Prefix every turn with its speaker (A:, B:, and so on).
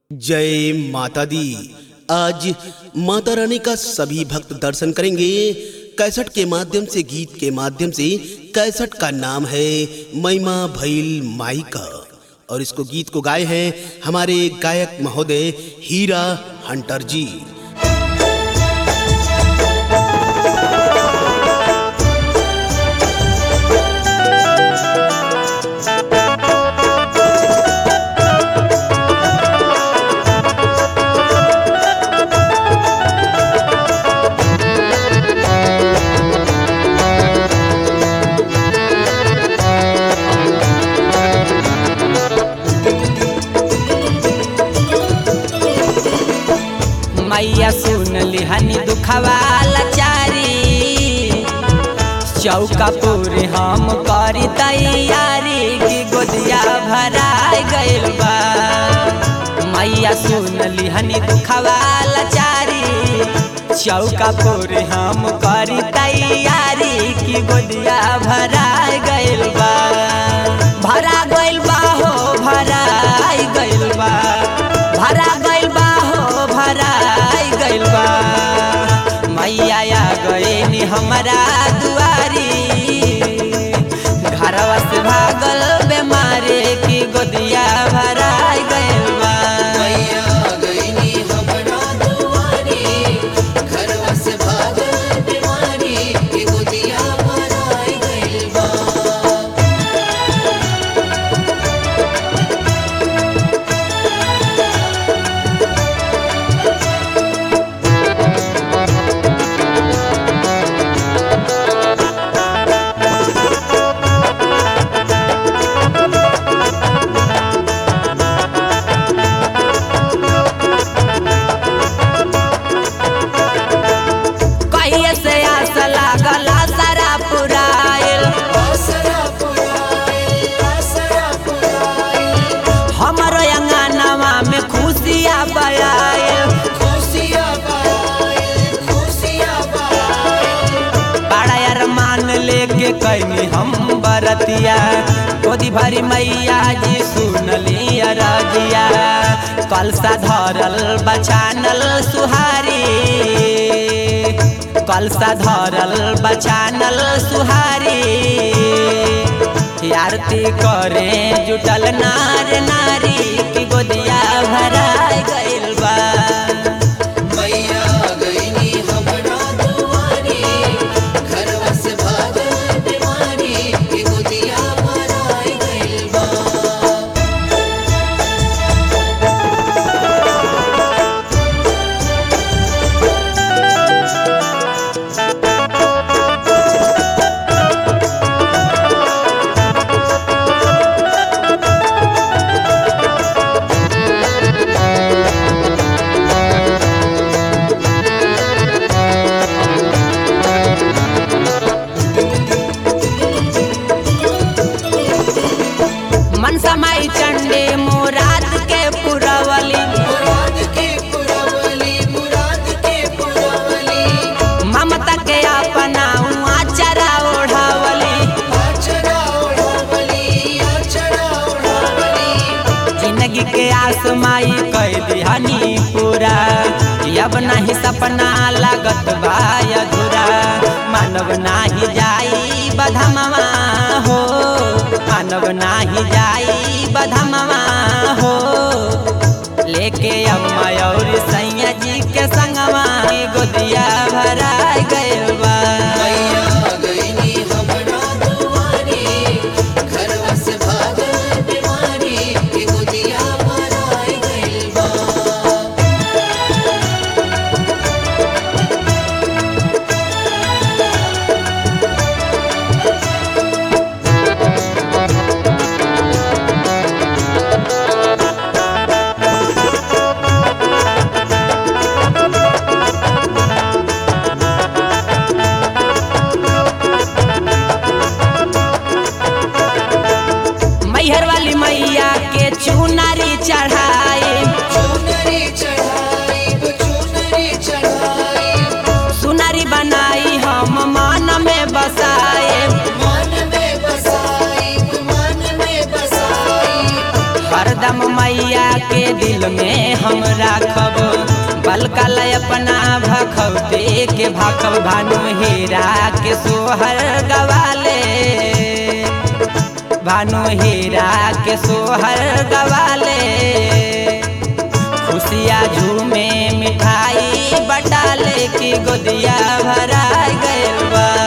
A: जय माता दी आज माता रानी का सभी भक्त दर्शन करेंगे कैसेट के माध्यम से गीत के माध्यम से कैसेट का नाम है महिमा भैल माई का और इसको गीत को गाए हैं हमारे गायक महोदय हीरा हंटर जी
B: मैया सुन लिहनी दुखवा लाचारी चौका पूरी हम करी तैयारी की गोदिया भरा गइल बा मैया सुन लिहनी दुखवा लाचारी चौका पूरी हम करी तैयारी की गोदिया भरा गइल बा भरा गइल बा हो भरा गइल बा भरा गइल बा हो भरा गइल बा मैया आ गइनी हमरा दुआरी घरवा से भागल बेमारे की गोदिया भरा गइल बा
C: मैया गईनी हमरा दुआरी घरवा से भागल बीमारी के गोदिया भराई गइल बा
B: कहिए से आस लागल सारा पुराइल
C: आसरा पुराइल आसरा पुराइल
B: हमरो अंगनवा में खुशिया बयाइल
C: खुशियाँ पाइल खुशियाँ पाइल
B: बड़ा अरमान लेके कैनी हम बरतिया गोदी भरी मैया जी सुनली रजिया कलसा धरल बचानल सुहारी कलसा धरल बचानल सुहारी आरती करे जुटल नार नारी की गोदिया भरा गइल बा
C: मैया गईनी हमरा दुआरी घरवा से भागल बीमारी के गोदिया भराई गइल बा
B: मन समाई चंडी मुराद के पुरवली
C: मुराद के पुरवली मुराद के पुरवली
B: ममता के अपना आचरा ओढ़ावली
C: आचरा ओढ़वली आचरा ओढ़वली
B: जिंदगी के आसमाई कह दिहनी पूरा अब नहीं सपना लागत बा अधूरा मानव नाही जाई बधमवा हो मानव नाही जाई बधमवा हो लेके अम्मा और सैया जी के संगवा गोदिया भरा गइल बा
C: मैया गईनी हमरा दुआरी घरवा से भागल बीमारी के गोदिया भराई गइल बा
B: मैहर वाली मैया के चुनारी चढ़ाए
C: चुनरी चढ़ाई चुनरी चढ़ाई
B: सुनारी बनाई हम मन में बसाए
C: मन में बसाई मन में बसाई
B: हरदम मैया के दिल में हम राखब बलकल अपना भखौते के भाखब भानु हीरा के सोहर गवाले भानु हीरा के सोहर गवाले खुशिया झूमे मिठाई बटाले की गोदिया भरा गइल बा